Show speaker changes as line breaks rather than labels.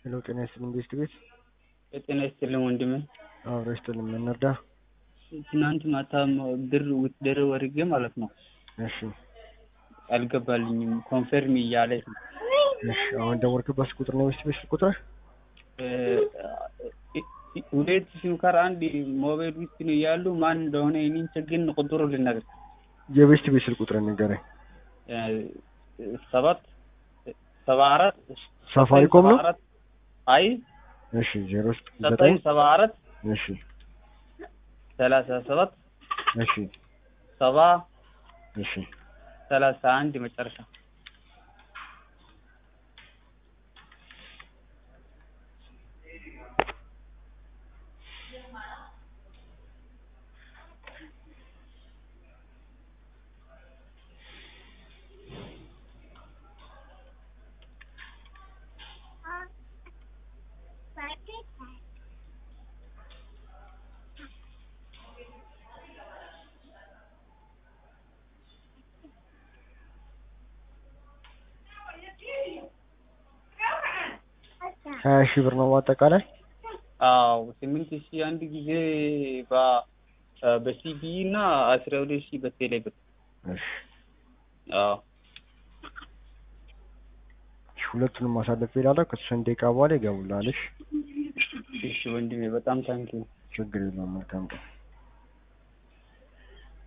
ሄሎ ጤና ይስጥልኝ ቤስት ቤት
ጤና ይስጥልኝ ወንድሜ።
አብሮ ይስጥልኝ ምን እንርዳ?
ትናንት ማታ ብር ውትድር ወርጌ ማለት ነው
እሺ
አልገባልኝም። ኮንፈርም እያለች ነው።
እሺ አሁን ደወልክበት ቁጥር ነው ቤስት ቤት ቁጥር
እ፣ ሁለት ሲም ካርድ አንድ ሞባይል ውስጥ ነው ያሉ ማን እንደሆነ እኔን ግን ቁጥሩ ልነግር
የቤስት ቤት ስልክ ቁጥር ንገረኝ።
እ፣ ሰባት ሰባ አራት
ሳፋሪኮም ነው?
ሰባ አራት አይ
እሺ ዜሮ
ዘጠኝ
ዘጠኝ
ሰባ አራት
እሺ
ሰላሳ ሰባት
እሺ
ሰባ
እሺ
ሰላሳ አንድ መጨረሻ
ሀያ ሺህ ብር ነው በአጠቃላይ
አዎ ስምንት ሺህ አንድ ጊዜ በ- በሲቢ እና አስራ ሁለት ሺህ በቴሌ ብር
እሺ
አዎ
እሺ፣ ሁለቱንም ማሳለፍ ይላለሁ ከሶስት ደቂቃ በኋላ ይገቡልሃል እሺ
እሺ ወንድሜ በጣም ታንኪ
ችግር የለውም መልካም ቀን